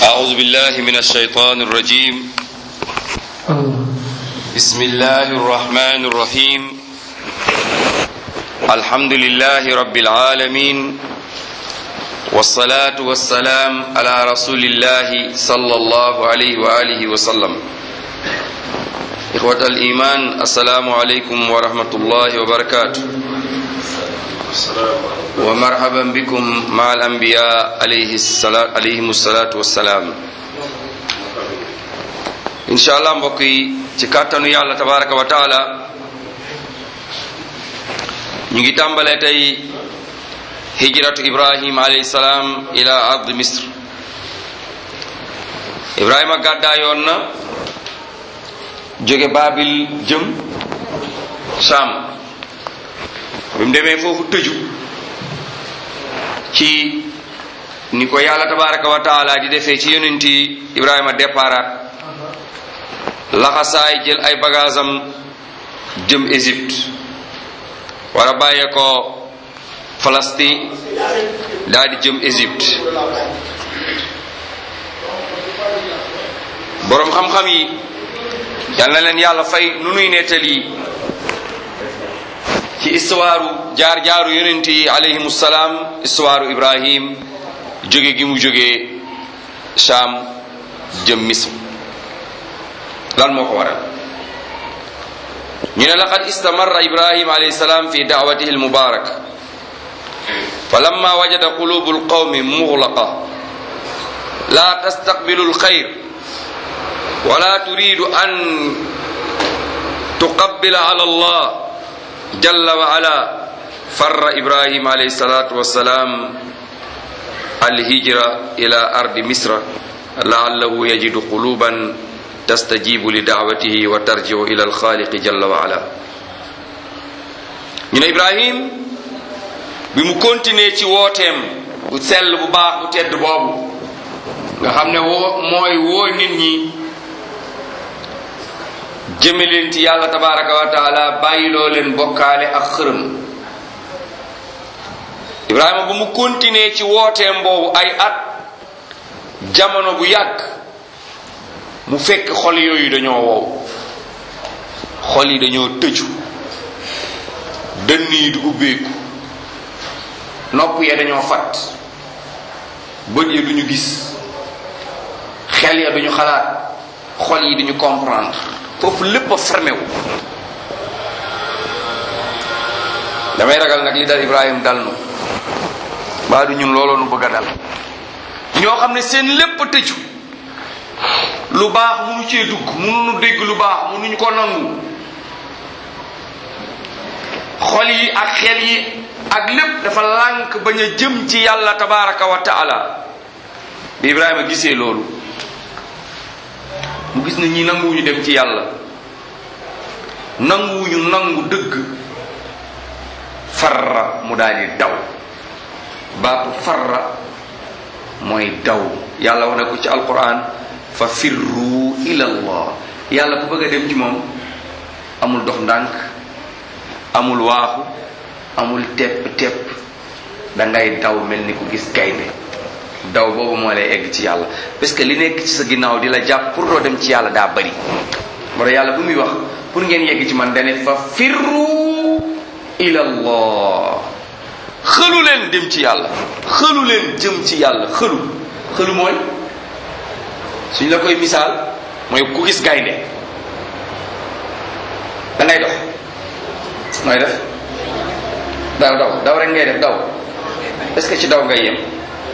أعوذ بالله من الشيطان الرجيم بسم الله الرحمن الرحيم الحمد لله رب العالمين والصلاة والسلام على رسول الله صلى الله عليه وآله وسلم إخوة الإيمان السلام عليكم ورحمة الله وبركاته ومرحبا بكم مع الأنبياء عليه الصلاة عليهم الصلاة والسلام إن شاء الله mbokk ci kàttanu yàlla tabaraka wa taala ñu ngi tàmbalee tey hijratu ibrahim alayhi salaam ila ard misr ibrahima gàddaayoon na jóge baabil jëm Sham bi mu demee foofu tëju ci ni ko yàlla tabaraka wa taala di defee ci yonenti ibrahima déparaat laxasaay jël ay bagaasam jëm Égypte war a bàyyee ko Palestine daal di jëm Égypte boroom xam-xam yi yal na leen yàlla fay nu nuy nettali ci histoire jaar-jaaru yonent yi alayhimu salaam histoire Ibrahim jóge gi mu jógee Sham jëm Misr lan moo ko waral ñu ne laqad istamarra Ibrahim alayhi salaam fi da'watihi al-mubaraka falamma wajada qulubu al-qawmi mughlaqa la tastaqbilu al-khayr wala turidu an tuqabbila ala Allah jalla wa ala farra ibrahim alayhi salatu wassalam alhijra ila ardi misra la'allahu yajidu quluban tastajibu li da'watihi wa tarji'u ila alxaaliqi jalla wa ala ñu ne ibrahim bi mu continuer ci wooteem bu sell bu baax bu tedd boobu nga xam ne woo mooy woo nit ñi jëme leen ci yàlla tabaraka wa taala bàyyiloo leen bokkaale ak xërëm ibrahima bu mu continuer ci wooteem boobu ay at jamono bu yàgg mu fekk xol yooyu dañoo wow xol yi dañoo tëju dënn yi du ubbeeku nopp ya dañoo fat bët ya duñu gis xel ya duñu xalaat xol yi duñu comprendre foofu lépp a fermé wu damay ragal nag li dal Ibrahim dal nu mbaa du ñun looloo nu bëgg a dal ñoo xam ne seen lépp a tëju lu baax munu cee dugg munu dégg lu baax munuñu ko nangu xol yi ak xel yi ak lépp dafa lànk bañ a jëm ci yàlla tabaraka wa taala bi Ibrahima gisee loolu mu gis ne ñi nanguwuñu dem ci yàlla nanguwuñu nangu dëgg farra mu daal di daw baatu farra mooy daw yàlla wax na ko ci alquran fa firru ila allah yàlla ku bëgg a dem ci moom amul dox ndànk amul waaxu amul tepp tepp dangay daw mel ni ku gis gaynde daw boobu moo lay egg ci yàlla parce que li nekk ci sa ginnaaw di la jàpp pour doo dem ci yàlla daa bari moo tax yàlla bu muy wax pour ngeen yegg ci man dane fa firru ila allah xëlu leen dem ci yàlla xëlu leen jëm ci yàlla xëlu xëlu mooy suñ la koy misaal mooy ku gis gaynde da ngay dox nooy def daw daw daw rek ngay def daw est-ce que ci daw ngay yem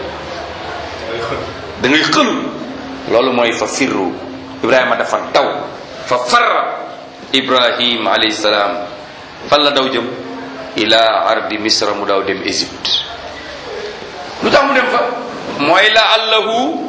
da ngay xëlu loolu mooy fa firru ibrahima dafa daw fa farra ibrahim alayhi salaam fan la daw jëm ila ardi misra mu daw dem Égypte lu tax mu dem fa mooy la allahu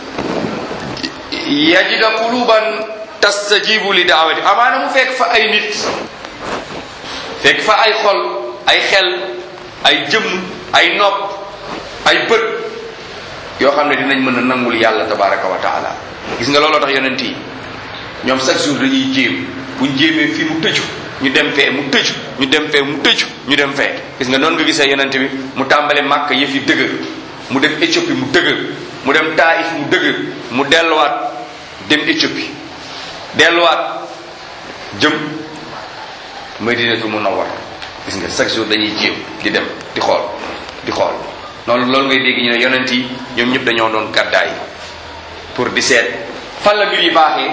yajida quluban tastajibu li daawati amaana mu fekk fa ay nit fekk fa ay xol ay xel ay jëmm ay nopp ay bët yoo xam ne dinañ mën a nangul yàlla tabaraka wa taala gis nga looloo tax yonent yi ñoom chaque jour dañuy jéem buñ jéemee fii mu tëju ñu dem fee mu tëju ñu dem fee mu tëju ñu dem fee gis nga noonu nga gisee yonent bi mu tàmbale màkk yëf yi dëgër mu dem Éthiopie mu dëgër mu dem Taif mu dëgër mu delluwaat dem Éthiopie delluwaat jëm Madinatu Munawwar gis nga chaque jour dañuy jéem di dem di xool di xool noonu loolu ngay dégg ñu ne yonent yi ñoom ñëpp dañoo doon gàddaay pour di seet fan la mbir yi baaxee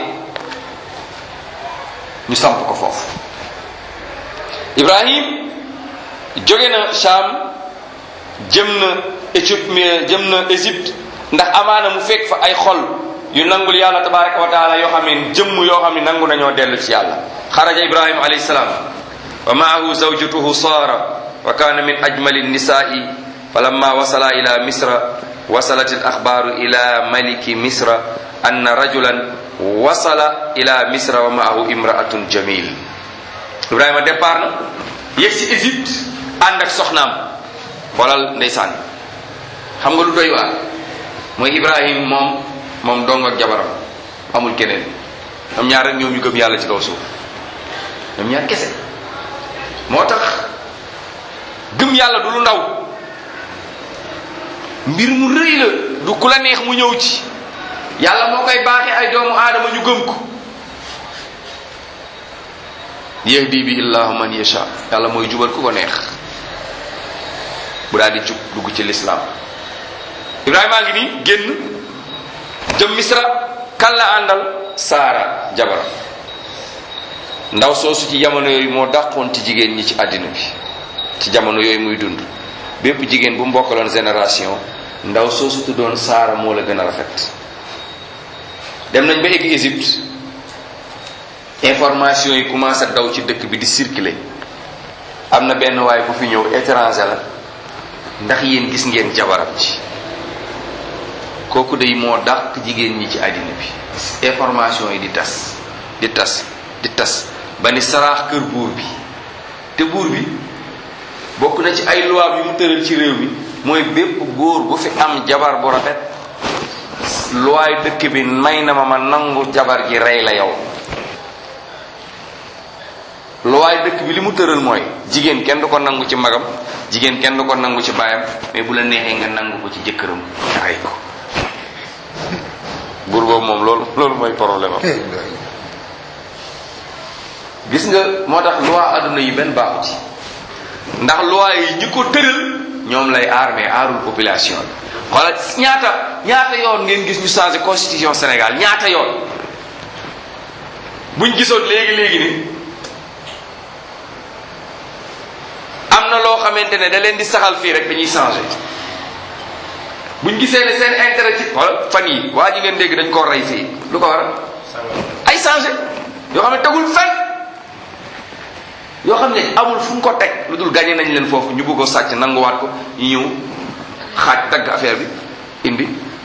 ñu samp ko foofu Ibrahim jóge na Sham jëm na Éthiopie jëm na Égypte ndax amaana mu fekk fa ay xol yu nangul yàlla tabaraka wa taala yoo xam ne jëmm yoo xam ne nangu nañoo dellu ci yàlla xaraja Ibrahim alayhi salaam wa maahu zawjatuhu Sara wa kaana min ajmali nisaa'i falamma wasala ila misra wasalat al axbaaru ila maliki misra anna rajulan wasala ila misra wa maahu imraatun jamil Ibrahima départ na yegg si Égypte ànd ak soxnaam xoolal ndeysaan xam nga lu doy waar mooy Ibrahim moom moom dong ak jabaram amul keneen ñoom ñaar rek ñoom ñu gëm yàlla ci kaw suuf ñoom ñaar kese moo tax gëm yàlla du lu ndaw mbir mu rëy la du ku la neex mu ñëw ci yàlla moo koy baaxee ay doomu aadama ñu gëm ko yahdi bi illahu man yasha yàlla mooy jubal ku ko neex bu daal di jub dugg ci lislaam ibrahima ngi nii génn jëm misra kan la àndal saara jabaram ndaw soosu ci jamono yooyu moo dàqoon ci jigéen ñi ci àddina bi ci jamono yooyu muy dund bépp jigéen bu mbokkaloon génération ndaw soosu tuddoon saara moo la gën a rafet dem nañ ba egg Égypte information yi commencé daw ci dëkk bi di circuler am na benn waay bu fi ñëw étranger la ndax yéen gis ngeen jabaram ci kooku day moo dàq jigéen ñi ci àddina bi information yi di tas di tas di tas ba ni saraax kër buur bi te buur bi bokk na ci ay loi yu mu tëral ci réew mi mooy bépp góor bu fi am jabar bu rafet loi dëkk bi may na ma ma nangu jabar ji rey la yow loi dëkk bi li mu tëral mooy jigéen kenn du ko nangu ci magam jigéen kenn du ko nangu ci baayam mais bu la neexee nga nangu ko ci jëkkëram nga rey ko buur boobu moom loolu loolu mooy problème am gis nga moo tax loi adduna yi benn baaxu ci ndax loi yi ñi ko tëral ñoom lay aar mais aarul population bi xoolal ñaata ñaata yoon ngeen gis ñu changé constitution Sénégal ñaata yoon buñ gisoon léegi léegi ni am na loo xamante ne da leen di saxal fii rek dañuy changé buñ gisee ne seen intérêt ci xoolal fan yi waa ji ngeen dégg dañ koo rey fii lu ko waral ay changé yoo xam ne tegul fenn yoo xam ne amul fu ñu ko teg lu dul gagné nañ leen foofu ñu bëgg ko sàcc nanguwaat ko ñu ñëw xaaj dagg affaire bi indi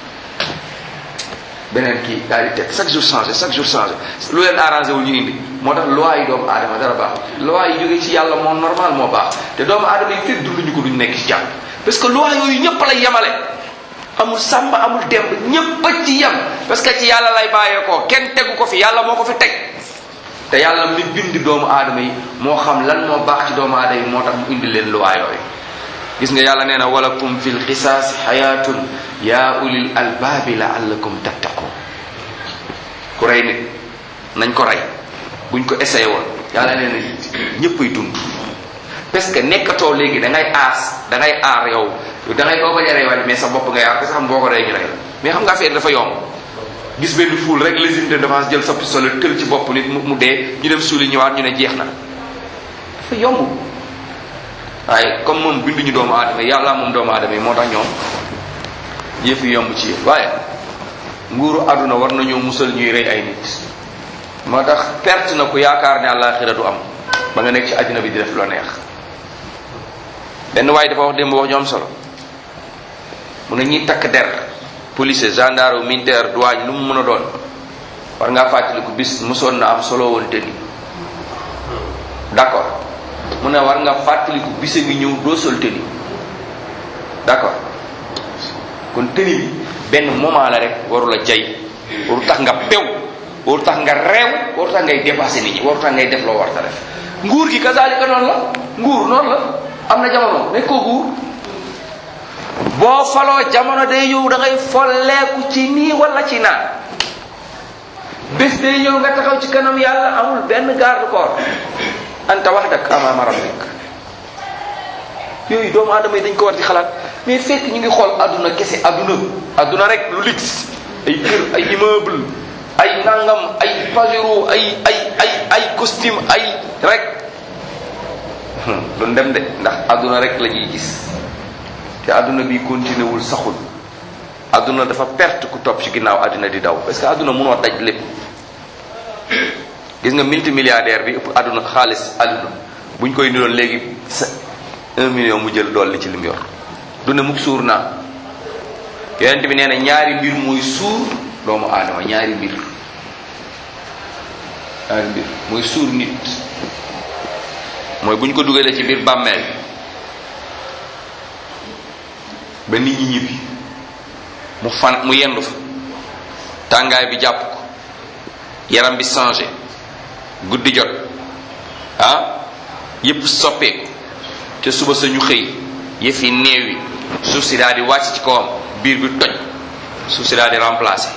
beneen kii daal di teg chaque jour changé chaque jour changé lu leen arrangé wul ñu indi moo tax loi yi doomu aadama dara baax loi yi jógee ci yàlla moo normal moo baax te doomu aadama yi fekk dunduñu ko duñ nekk ci jàmm parce que loi yooyu ñëpp lay yemale amul sàmba amul demb ñëpp a ci yem parce que ci yàlla lay bàyyeekoo kenn tegu ko fi yàlla moo ko fi teg te yàlla mi bind doomu aadama yi moo xam lan moo baax ci doomu aadama yi moo tax mu indi leen loi yooyu gis nga yàlla nee na walakum fil qisaas xayaatun yaa ulil albaabi laallakum tattaqun ku rey nit nañ ko rey buñ ko essayé woon yàlla nee na ñëppay dund parce que nekkatoo léegi da ngay aas da ngay aar yow da ngay koo bañ a rey mais sa bopp ngay aar parce que xam boo ko rey ñu rey la mais xam nga affaire dafa yomb gis benn foule rek légitime de défense jël sa pistolet tël ci bopp nit mu dee ñu dem suuli ñëwaat ñu ne jeex na dafa yomb waaye comme moom binduñu doomu aadama yàlla moom doomu aadama yi moo tax ñoom yëf yi yomb ci yéen waaye nguuru àdduna war nañoo musal ñuy rey ay nit moo tax perte na ku yaakaar ne àllaaxira du am ba nga nekk ci àddina bi di def loo neex benn waaye dafa wax démb wax ñu am solo mu ne ñuy takk der police gendarme militaire douane lu mu mën a doon war ngaa fàttaliku bis mosoon na am solo woon te ni d'accord mu ne war nga fàttaliku bise ngi ñëw doo sol tëni d'accord kon tëni bi benn moment la rek waru la jay waru tax nga pew waru tax nga reew waru tax ngay dépassé nit ñi waru tax ngay def loo war ta def nguur gi kazalika noonu la nguur noonu la am na jamono nekkoo nguur boo faloo jamono day ñëw da ngay folleeku ci nii wala ci naan bés day ñëw nga taxaw ci kanam yàlla amul benn garde corps anta wahdak amaama rabbik yooyu doomu aadama yi dañ ko war di xalaat mais fekk ñu ngi xool adduna kese adduna adduna rek lu lix ay kër ay immeuble ay nangam ay pajero ay ay ay ay costume ay rek du dem de ndax adduna rek la ñuy gis te adduna bi continué wul saxul adduna dafa perte ku topp ci ginnaaw adduna di daw parce que adduna mënoo daj lépp gis nga multimilliardaire bi ëpp adduna xaalis adduna buñ koy niroon léegi sa un million mu jël dolli ci lim yor du ne mukk suur naa yonent bi nee na ñaari mbir mooy suur doomu aadama ñaari mbir ñaari mbir mooy suur nit mooy bu ñu ko dugalee ci biir bàmmeel ba nit ñi ñibbi mu fan mu yendu fa tàngaay bi jàpp ko yaram bi changé guddi jot ah yépp soppeeku te suba sa ñu xëy yëf yi néew yi suuf si daal di wàcc ci kawam biir bi toj suuf si daal di remplacer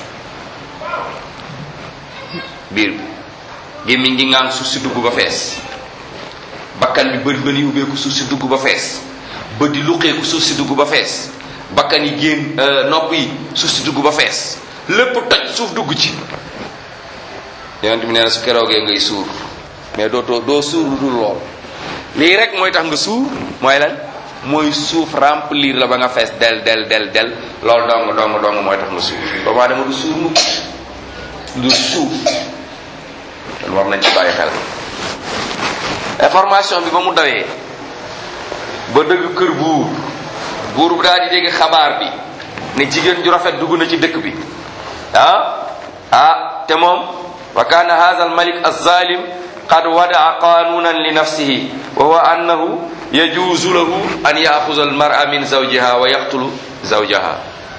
biir bi gémmiñ gi ngaan suuf si dugg ba fees bakkan bi bët bën yi ubbeeku suuf si dugg ba fees bët di luqeeku suuf si dugg ba fees bakkan yi génn nopp yi suuf si dugg ba fees lépp toj suuf dugg ci yonent bi nee na su keroogee ngay suur mais dootoo doo suur lu dul lool lii rek mooy tax nga suur mooy lan mooy suuf remplir la ba nga fees del del del del loolu dong dong dong mooy tax nga suur doomu aadama du suur mukk du suuf kon war nañ ci bàyyi xel information bi ba mu dawee ba dëgg kër buur buur bu daal di dégg xabaar bi ne jigéen ju rafet dugg na ci dëkk bi ah ah te moom wa kaana hadha al malik az-zalim qad wadaa qanunan li nafsihi wa huwa annahu yajuuzu lahu an yaxuza al mar'a min zawjiha wa yaqtulu zawjaha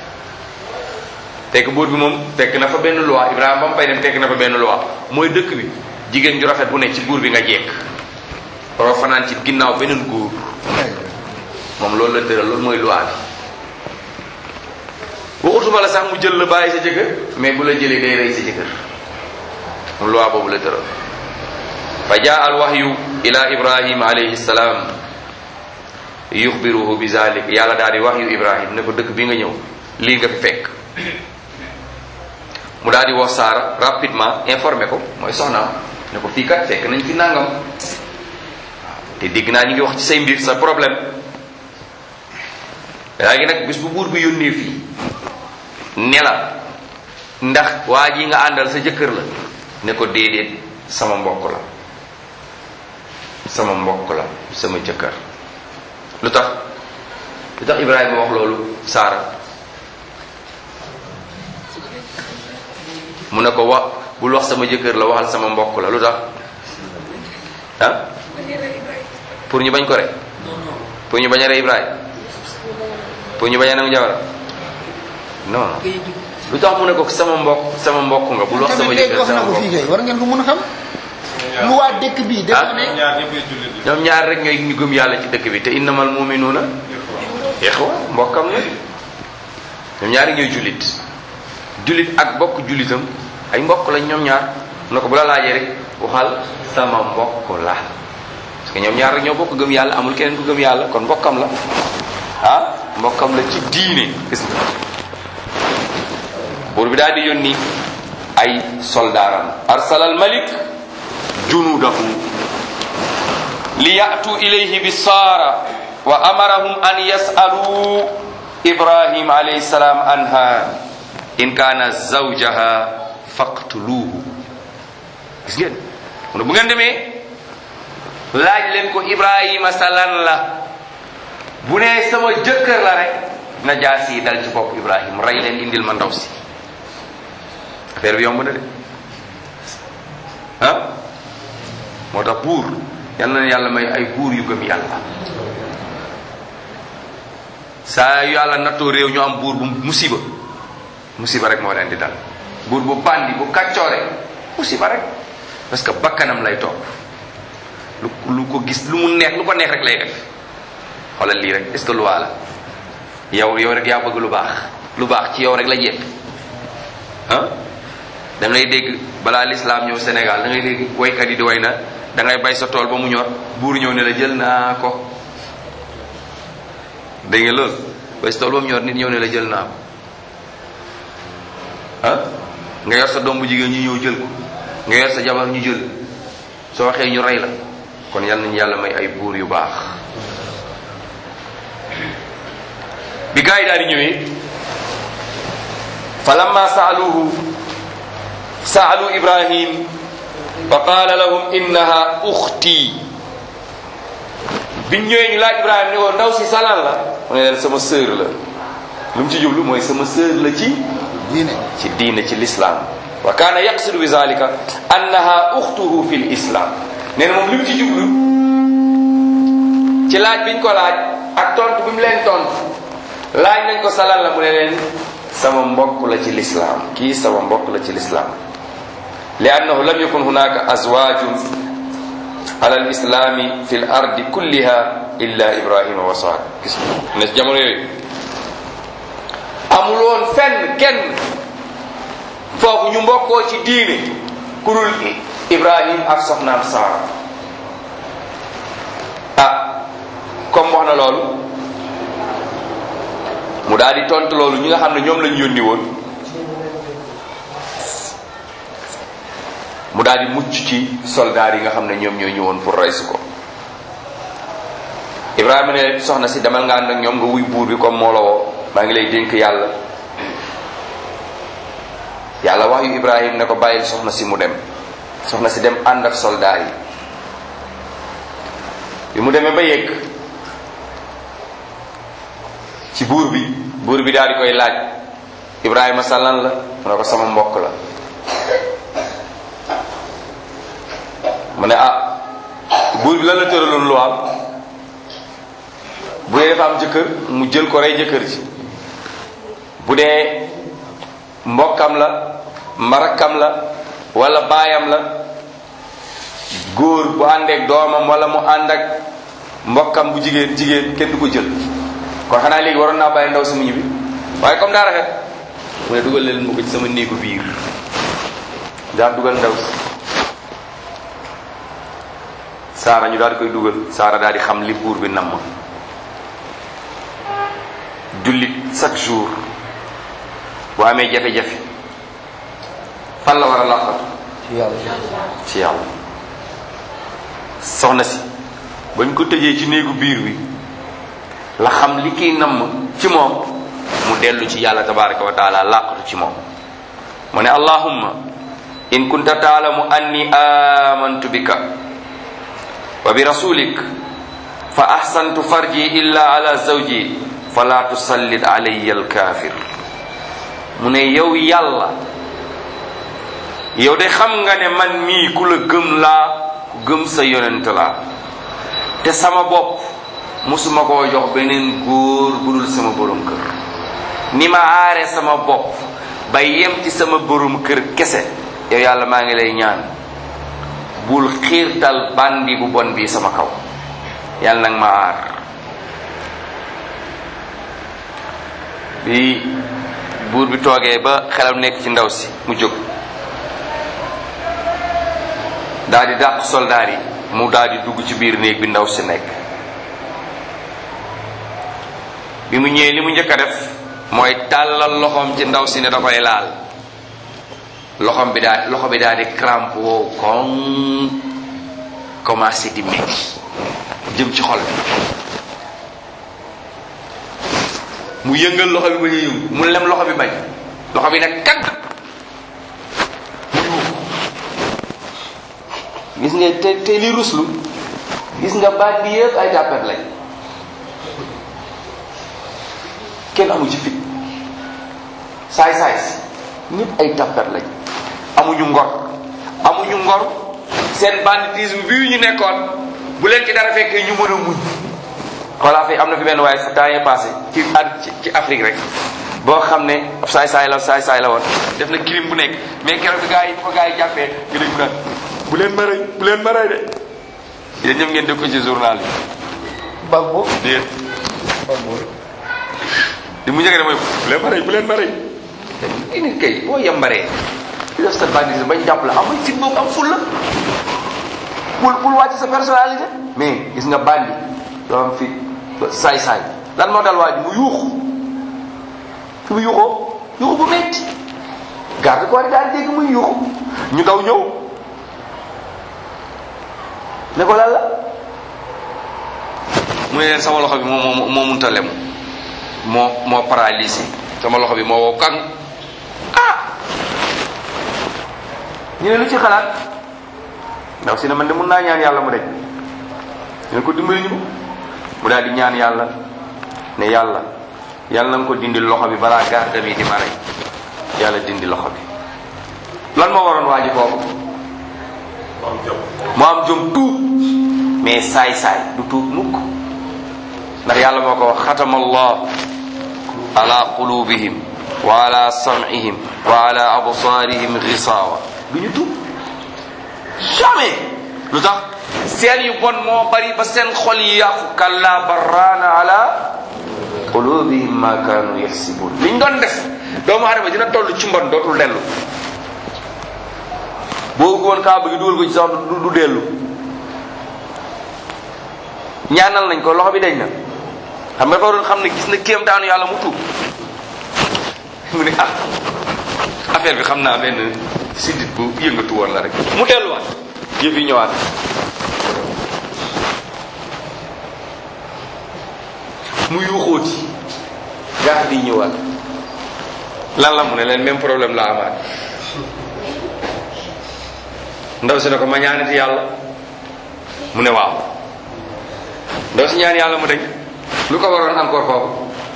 fekk buur bi moom fekk na fa benn loi Ibrahima ba mu fay dem fekk na fa benn loi mooy dëkk bi jigéen ju rafet bu ne ci buur bi nga jekk waroo fanaan ci ginnaaw beneen góor moom loolu la tëral loolu mooy loi bi waxutuma la sax mu jël la bàyyi sa jëkkër mais bu la jëlee day rey sa jëkkër moom loi boobu la tëral fa jaa al wahyu ila ibrahim alayhi salaam yuxbiruhu bi zalik yàlla daal di wahyu ibrahim ne ko dëkk bi nga ñëw lii nga fi fekk mu daal di wax saara rapidement informé ko mooy soxnaam ne ko fii kat fekk nañ fi nangam te dégg naa ñu ngi wax ci say mbir sa problème léegi nag bis bu buur bi yónnee fii ne la ndax waa ji nga àndal sa jëkkër la ne ko déedéet sama mbokk la sama mbokk la sama jëkkër lu tax lu tax Ibrahima wax loolu Saara mu ne ko wax bul wax sama jëkkër la waxal sama mbokk la lu tax ah pour ñu bañ ko rek pour ñu bañ a rey Ibrahima pour ñu bañ a nangu jabar non non lu tax mu ne ko sama mbokk sama mbokk nga bul wax sama jëkkër wax na sama ko fii mbokk kay war ngeen ko mën a xam lu waa dëkk bii dafa ne ñaar ñëpp ay jullit yi. ñoom ñaar rek ñooy ñu gëm yàlla ci dëkk bi te innamal muminuuna ixwa mbokkam la ñoom ñaari ñooy jullit jullit ak bokk jullitam ay mbokk lañ ñoom ñaar mu ne ko bu la laajee rek waxal sama mbokk la parce que ñoom ñaar rek ñoo bokk gëm yàlla amul keneen ku gëm yàlla kon mbokkam la ah mbokkam la ci diine gis nga buur bi daal di yónni ay soldaaram arsalal malik junudahu li yatu ilayhi bi saara wa amarahum an yasalu ibrahim alayhi salam anha in kana zawjaha faqtuluhu gis ngeen mu ne bu ngeen demee laaj leen ko ibrahima salan la bu nee sama jëkkër la rek na jaas yi dal ci bopp ibrahim rey leen indil ma ndaw si affaire bi yomb na de ah moo tax buur yal na yàlla may ay buur yu gëm yàlla saa yu yàlla nattoo réew ñu am buur bu musiba musiba rek moo leen di dal buur bu bandi bu kàccoore musiba rek parce que bakkanam lay topp lu lu ko gis lu mu neex lu ko neex rek lay def xoolal lii rek est ce que loi la yow yow rek yaa bëgg lu baax lu baax ci yow rek la jekk ah da ngay dégg balaa lislaam ñëw Sénégal da ngay dégg waykat yi di way na da ngay bay sa tool ba mu ñor buur ñëw ne la jël naa ko dégg nga loolu bay sa tool ba mu ñor nit ñëw ne la jël naa ko ah nga yor sa doom bu jigéen ñu ñëw jël ko nga yor sa jabar ñu jël soo waxee ñu rey la kon yal nañu yàlla may ay buur yu baax bi gaa yi daal di ñëwee fa lamma saaluhu saalu ibrahim fa qaala lahum innaha uxti biñ ñëwee ñu laaj ibrahim ni ko ndaw si salan la mu ne leen sama sœur la lu mu ci jublu mooy sama sœur la ci diine ci diine ci l'islam wa kaana yaqsidu bi zalika annaha uxtuhu fi l islam nee na moom li mu ci jublu ci laaj biñ ko laaj ak tontu bi mu leen tontu laaj nañ ko salal la mu ne leen sama mbokk la ci l'islam kii sama mbokk la ci l'islam li annahu lam yakun hunaka azwajun ala al islami fi l ardi kulliha illa ibrahima wa saad gis ne jamono yooyu amul woon fenn kenn foofu ñu mbokkoo ci diine ku dul ibrahim ak soxnaam saara ah comme wax na loolu mu daal di tontu loolu ñi nga xam ne ñoom lañu yónni woon mu daal di mucc ci soldaar yi nga xam ne ñoom ñoo ñëwoon pour rey si ko ibrahima ne soxna si demal nga ànd ak ñoom nga wuy buur bi comme moo la woo maa ngi lay dénk yàlla yàlla wax yu ibrahim ne ko bàyyil soxna si mu dem soxna si dem ànd ak soldaar yi bi mu demee ba yegg ci buur bi buur bi daal di koy laaj ibrahima sàllan la mu ne ko sama mbokk la mu ne ah buur bi lan la tëraloon lu am bu dee dafa am jëkkër mu jël ko rey jëkkër ji bu dee mbokkam la mbarakam la wala baayam la góor bu àndeek doomam wala mu ànd ak mbokkam bu jigéen jigéen kenn du ko jël kon xanaa léegi waroon naa bàyyi ndaw si mu ñibbi waaye comme daa rafet mu ne dugal leen mu ko ci sama néegu biir daal dugal ndaw si saara ñu daal di koy dugal saara daal di xam li buur bi namm jullit chaque jour bu amee jafe-jafe fan la war a làqatu ci yàlla ci yàlla soxna si bañ ko tëjee ci néegu biir bi la xam li kiy namm ci moom mu dellu ci yàlla tabaraka wa taala làqatu ci moom mu ne allahumma in kunta taalamu anni amantu bika wa bi rasulik fa ahsantu farji illa ala zawji fala tusallit alayya alkafir mu ne yow yàlla yow de xam nga ne man mii ku la gëm laa ku gëm sa yonent laa te sama bopp musuma koo jox beneen góor bu dul sama borom kër ni ma aare sama bopp ba yem ci sama borom kër kese yow yàlla maa ngi lay ñaan bul xiirtal bandi bu bon bi sama kaw yàlla nag ma aar bi buur bi toogee ba xelam nekk ci ndaw si mu jóg daal di dàq soldaar yi mu daal di dugg ci biir néeg bi ndaw si nekk bi mu ñëwee li mu njëkk a def mooy tàllal loxoom ci ndaw si ne da koy laal loxoom bi daal loxo bi daal di crampe wow koŋ commencé di metti jëm ci xol bi mu yëngal loxo bi ba ñu yëngu mu lem loxo bi bañ loxo bi nag kat gis nga te te li ruslu gis nga baat bi yëpp ay tàppet lañ kenn amu ci fit saay saay si ñëpp ay tàppet lañ amuñu ngor amuñu ngor seen banditisme bii ñu nekkoon bu leen ci dara fekkee ñu mën a muñ voilà fi am na fi benn waaye sa temps yee passé ci at ci Afrique rek boo xam ne saay saay la saay saay la woon def na crime bu nekk mais keroog bi gars yi ko gars yi jàppee nga dégg naan bu leen ma rey bu leen ma rey de yéen ñëpp ngeen dégg ko ci journal yi Bagbo déet Bagbo li mu njëkk ne mooy bu leen ma rey bu leen ma rey te nit kay boo yambaree di def sa bandit bañ jàpp la amul fit boobu am ful la bul bul wàcc sa personnalité mais gis nga bandi doo am fit saay-saay lan moo dal waa ji mu yuuxu fi mu yuuxoo yuuxu bu metti garde corps yi daal dégg muy yuuxu ñu daw ñëw ne ko lan la mu ne leen sama loxo bi moo moo moo munta lem moo moo paralysé sama loxo bi moo wow kan ah ñu ne lu ci xalaat ndaw si ne man de mun naa ñaan yàlla mu deñ ñu ne ko dimbali ñu mu daal di ñaan yàlla ne yàlla yàlla na nga ko dindi loxo bi balaa garde mi di ma rey yàlla dindi loxo bi lan moo waroon waa ji foofu mu am jom tuub mais saay-saay du tuub mukk ndax yàlla moo ko wax xatama allah ala qulubihim wa ala sam'ihim wa ala absarihim ghisawa du ñu tuub jamais lu tax seen yu bon moo bari ba seen xol yi yàqu kalla barraana ala qulubihim ma kaanu yaxsibun liñ doon def doomu adama dina toll ci mbon dootul dellu boo woon kaa bëgg dugal ko ci sax du du dellu ñaanal nañ ko loxo bi dañ na xam nga dafa doon xam ne gis na kéem taanu yàlla mu tuub mu ne ah affaire bi xam naa benn siddit bu yëngatu woon la rek mu delluwaat yëf yi ñëwaat mu yuuxóoti gaa di ñëwaat lan la mu ne leen même problème la amaat ndaw si ne ko ma ñaanati yàlla mu ne waaw ndaw si ñaan yàlla mu dañ lu ko waroon encore foofu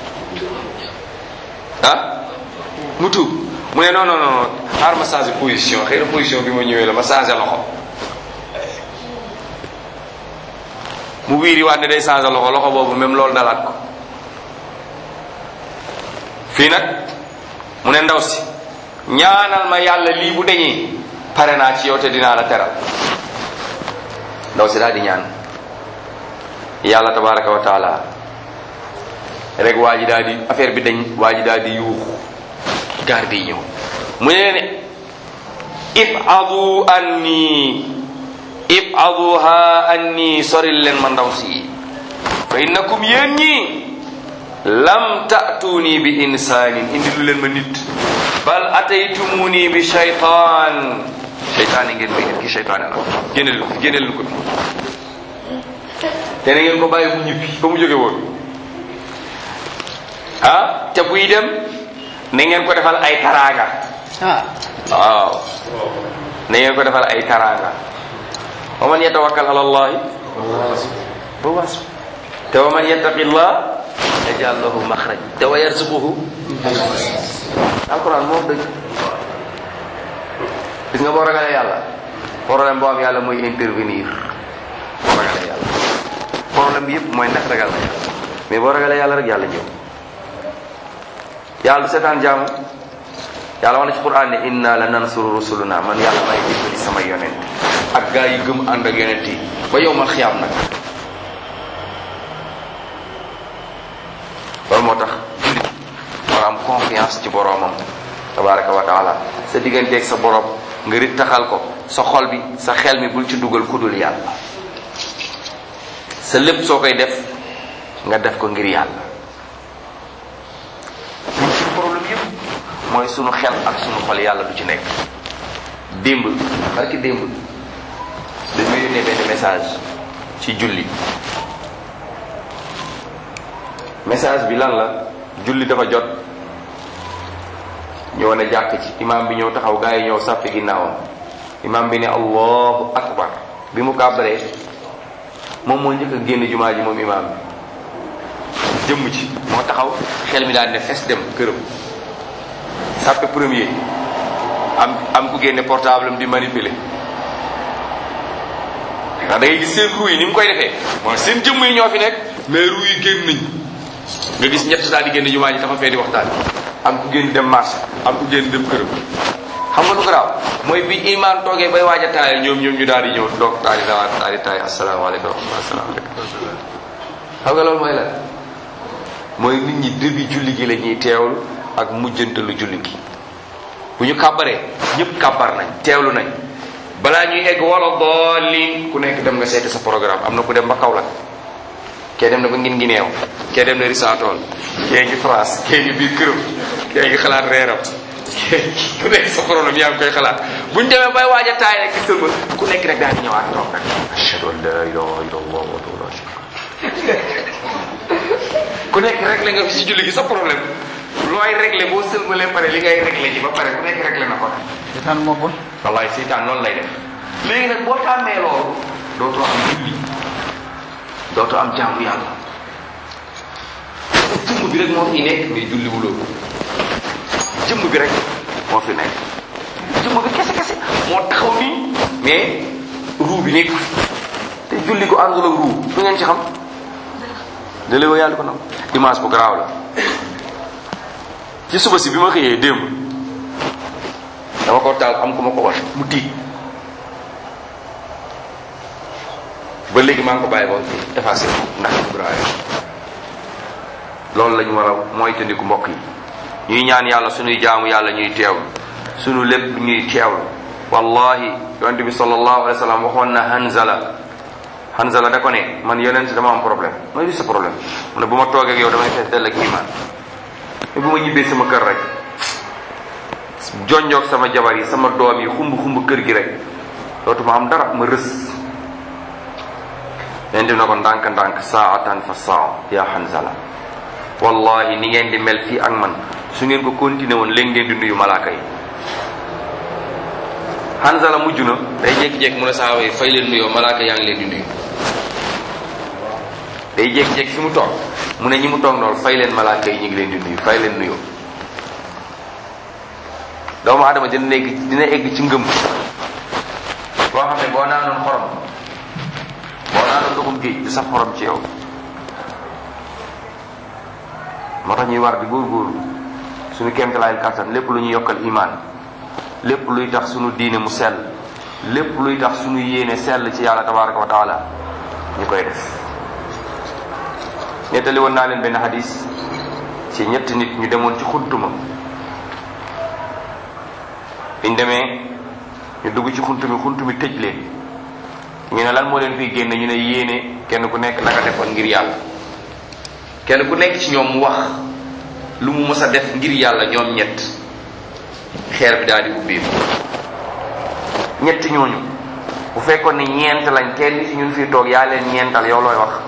ah mu tuub mu ne non non non xaar ma changé position xëy na position bi ma ñëwee la ma changé loxo mu wiiri waat ne day changé loxo loxo boobu même loolu dalaat ko fii nag mu ne ndaw si ñaanal ma yàlla lii bu dañee pare naa ci yow te dinaa la teral ndaw si daal di ñaan yàlla tabaraka wa taala rek waa ji daal di affaire bi dañ waa ji daal di yuuxu garde yi ñëw mu ne ne ibadu anni ibaduha anni soril leen ma ndaw si fa innakum yéen ñi lam ta'tuni bi insaanin indi lu leen ma nit bal ataytumuni bi shaytaan shaytaan yi ngeen may indi ki shaytaan la génne leen ko fi génne leen ko fi te na ngeen ko bàyyi mu ñibbi fa mu jóge woon ah te buy dem na ngeen ko defal ay taraanga ah waaw na ngeen ko defal ay taraanga wa man yatawakkal ala allahi ba was te wa man yattaqi llah yaj'al lahu maxraj te wa yarzuquhu alquran moom dëgg gis nga boo ragalee yàlla problème boo am yàlla mooy intervenir boo ragalee yàlla problème bi yëpp mooy ndax ragal na yàlla mais boo ragalee yàlla rek yàlla ñëw yàlla du seetaan jaamu yàlla wax na ci quran ne inna la nansuru rusuluna man yàlla may dimbali sama yonent ak gaa yi gëm ànd ak yonent yi ba yow ma xiyaam nag loolu moo tax jullit war am confiance ci boroomam tabaraka wa taala sa digganteeg sa borom nga rit taxal ko sa xol bi sa xel mi bul ci dugal kudul yàlla sa lépp soo koy def nga def ko ngir yàlla ñun suñu problème yëpp mooy sunu xel ak sunu xol yàlla du ci nekk démb barki démb dañ ma yónnee benn message ci julli message bi lan la julli dafa jot ñëw na jàkk ci imam bi ñëw taxaw gaa yi ñëw sàppi ginnaawam imam bi ne allahu akbar bi mu kàbbaree moom moo njëkk a génn jumaa ji moom imam bi jëmm ci moo taxaw xel mi daal ne fes dem këram sàppe premier am am ku génne portable am di manipuler ndax da ngay gis seen ruu yi ni mu koy defee mooy seen jëmm yi ñoo fi nekk mais ruu yi génn nañ nga gis ñett daal di génn jumaa ji taxa fee di waxtaan am ku génn dem marché am ku génn dem këram xam nga lu garaaw mooy bi imaan toogee bay waaj a taayal ñoom ñoom ñu daal di ñëw doog daal di daal daal di taay asalaamaaleykum wa rahmatulah asalaamaaleykum xam nga loolu mooy lan mooy nit ñi début julli gi la ñuy teewlu ak mujjantalu julli gi bu ñu kàbbaree ñëpp kàbbar nañ teewlu nañ balaa ñuy egg wala boolin ku nekk dem nga seeti sa programme am na ku dem ba Kaolack kee dem na ba ngin ngi neew kee dem na risaatool kee ngi France kee ngi biir këram kee ngi xalaat reeram ku nekk sa problème yaa ngi koy xalaat bu ñu demee bay waaj a taay rek gis nga ku nekk rek daal di ñëwaat toog rek ashhadu an la ilaha illallah wa la ku nekk réglé nga fi si julli gi sa problème looy réglé boo sëlmalee pare li ngay réglé ji ba pare ku nekk réglé na ko seetaan moo bon wallaay seytaan noonu lay def léegi nag boo tàmmee loolu dootoo am julli dootoo am jaamu yàlla jëmm bi rek moo fi nekk mais julli wuloo ko jëmm bi rek moo fi nekk jëmm bi kese kese moo taxaw nii mais ruu bi nekk te julli ko àndul ak ruu lu ngeen ci xam da léewa yàlla ko nam image bu garaaw la ci suba si bi ma xëyee démb dama ko taal am ku ma ko wan mu tiit ba léegi maa ngi ko bàyyi ba effacé ndax bu grave loolu la ñu war a moytandiku mbokk yi ñuy ñaan yàlla suñuy jaamu yàlla ñuy teewlu suñu lépp ñuy teewlu wallahi yonente bi sallallahu alayhi wa sallam waxoon na Hanzala Hanzala da ko ne man yonent dama am problème mooy li sa problème mu ne bu ma toogee ak yow damay fees dell ak iman mais bu ma ñibbee sama kër rek jonjoog sama jabar yi sama doom yi xumb xumb kër gi rek dootuma am dara ma rës leen di na ko ndànk-ndànk saatan fa saa ya Hanzala wallahi ni ngeen di mel fii ak man su ngeen ko continué woon léegi ngeen di nuyu malaaka yi Hanzala mujj na day jékki-jékki mu ne saaba yi fay leen nuyoo malaaka yaa ngi leen di nuyu day jékki-jékki fi mu toog mu ne ñi mu toog noonu fay leen malaaka yi ñu ngi leen di nuyu fay leen nuyoo doomu adama dina nekk dina egg ci ngëm boo xam ne boo naanoon xorom boo naanoon ndoxum géej du sax xorom ci yow moo tax ñuy war di góorgóorlu suñu kéemtalaay kàttan lépp lu ñuy yokkal imaan lépp luy tax suñu diine mu sell lépp luy tax suñu yéene sell ci yàlla tabaraka wa taala ñu koy def nettali woon naa leen benn hadis ci ñetti nit ñu demoon ci xuntuma biñ demee ñu dugg ci xunt mi xunt mi tëj leen ñu ne lan moo leen fiy génne ñu ne yéene kenn ku nekk naka defoon ngir yàlla kenn ku nekk ci ñoom mu wax lu mu mës a def ngir yàlla ñoom ñett xeer bi daal di ubbeeku ñett ñooñu bu fekkoon ni ñeent lañ kenn ci ñun fii toog yaa leen ñeental yow looy wax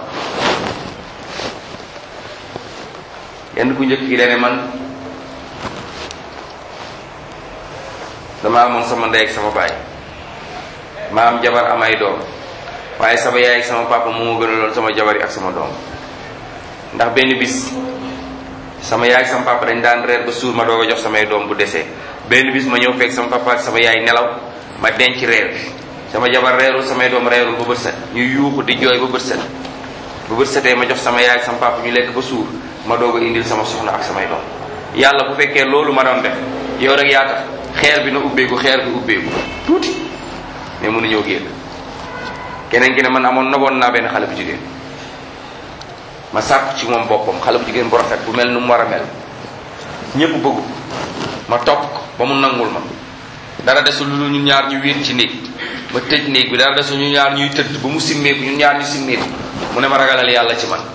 kenn ku njëkk ki dane man dama amoon sama ndey ak sama baay ma am jabar am ay doom waaye sama yaay ak sama papa moo ma gënaloon sama jabar yi ak sama doom ndax benn bis sama yaay ak sama papa dañ daan reer ba suur ma doog a jox samay doom bu desee benn bis ma ñëw fekk sama papa ak sama yaay nelaw ma denc reer bi sama jabar reerul samay doom reerul ba bët set ñu yuuxu di jooy ba bët set ba bët setee ma jox sama yaay ak sama papa ñu lekk ba suur ma doog a indil sama soxna ak samay doom yàlla bu fekkee loolu ma doon def yow rek yaa tax xeer bi na ubbeeku xeer bi ubbeeku tuuti mais mënuñoo génn keneen ki ne man amoon noboon naa benn xale bu jigéen ma sàkk ci moom boppam xale bu jigéen bu rafet bu mel nu mu war a mel ñépp bëggu ma topp ko ba mu nangul ma dara desul lu ñun ñaar ñu wéet ci néeg ma tëj néeg bi dara desul ñu ñaar ñuy tëdd ba mu simmeeku ñun ñaar ñu simmeeku mu ne ma ragalal yàlla ci man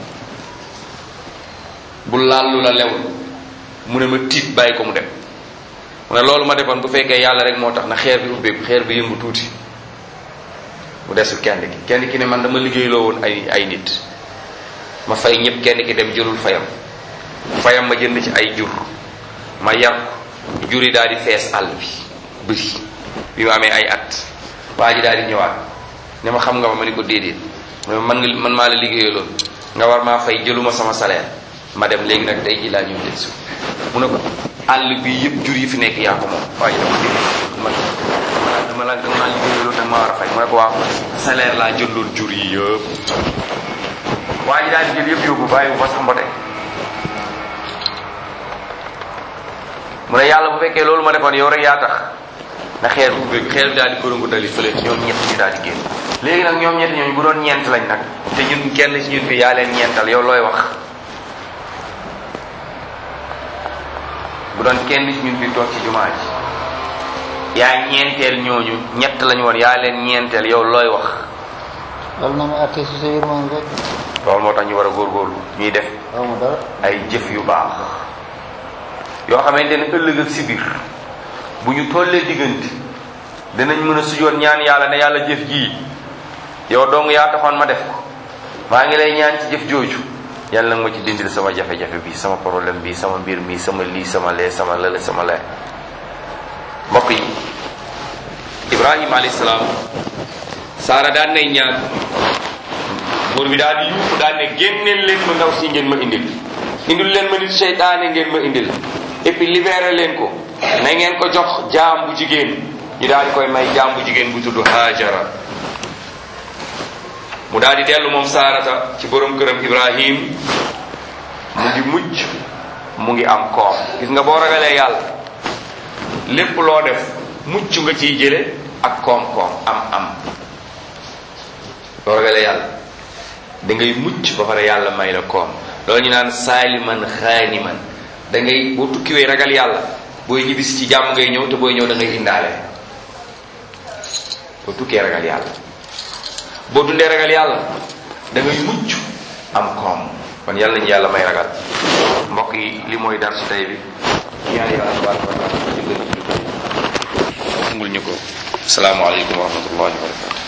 bu laal lu la lewul mu ne ma tiit bàyyi ko mu dem mu ne loolu ma defoon bu fekkee yàlla rek moo tax na xeer bi ubbeeku xeer bi yëngu tuuti mu desul kenn ki kenn ki ne man dama liggéeyloo woon ay ay nit ma fay ñëpp kenn ki dem jëlul fayam fayam ma jënd ci ay jur ma yar ko jur yi daal di fees àll bi bëri bi mu amee ay at waa ji daal di ñëwaat ne ma xam nga ma ma ni ko déedéet man nga man maa la liggéeyaloon nga war maa fay jëluma sama salaire ma dem léegi nag tey ji laa ñëw jël si mu ne ko àll bi yëpp jur yi fi nekk yaa ko moom waa ji dama dégg man dama la dama laa liggéeyaloon nag ma war a fay mu ne ko waaw salaire laa jëndoon jur yi yëpp waa ji daal di jël yëpp yóbbu bàyyi bu fa sax mbote mu ne yàlla bu fekkee loolu ma defoon yow rek yaa tax na xeer bu ubbeeku xeer bi daal di kërongu dali fële ñoom ñett ñu daal di génn léegi nag ñoom ñett ñooñu bu doon ñeent lañ nag te ñun kenn ci ñun fi yaa leen ñeental yow looy wax doon kenn ci ñun fi toog ci jumaa ji yaa ñeenteel ñooñu ñett lañu woon yaa leen ñeenteel yow looy wax loolu na ma atte si sa yërmande rek loolu moo tax ñu war a góorgóorlu ñuy def xaw ma dara ay jëf yu baax yoo xamante ne ëllëg ak si biir bu ñu tollee diggante dinañ mën a sujoon ñaan yàlla ne yàlla jëf jii yow dong yaa taxoon ma def ko maa ngi lay ñaan ci jëf jooju yàlla nag ma ci dindil sama jafe-jafe bi sama problème bi sama mbir mi sama lii sama lee sama lële sama lee mbokk yi ibrahima alayhi salaam saara daan nay ñaan buur bi daal di yuuxu daal ne génneel leen ma ndaw si ngeen ma indil indil leen ma nit seytaane ngeen ma indil et puis libéré leen ko na ngeen ko jox jaam bu jigéen ñu daal di koy may jaam bu jigéen bu tudd Haajara mu daal di dellu moom saarata ci borom këram Ibrahim mu ngi mucc mu ngi am koom gis nga boo ragalee yàlla lépp loo def mucc nga ciy jële ak koom-koom am am boo ragalee yàlla da ngay mucc ba pare yàlla may la koom loolu ñu naan saaliman xaaniman da ngay boo tukkiwee ragal yàlla booy ñibbisi ci jàmm ngay ñëw te booy ñëw da ngay indaale boo tukkee ragal yàlla boo dundee ragal yàlla da ngay mucc am koom kon yàlla nañu yàlla may ragal mbokk yi li mooy dar su tey bi ñaan yàlla tabaraka wa taala jëgal ñu ko nangul ñu ko asalaamaaleykum wa rahmatullahi wa barakatu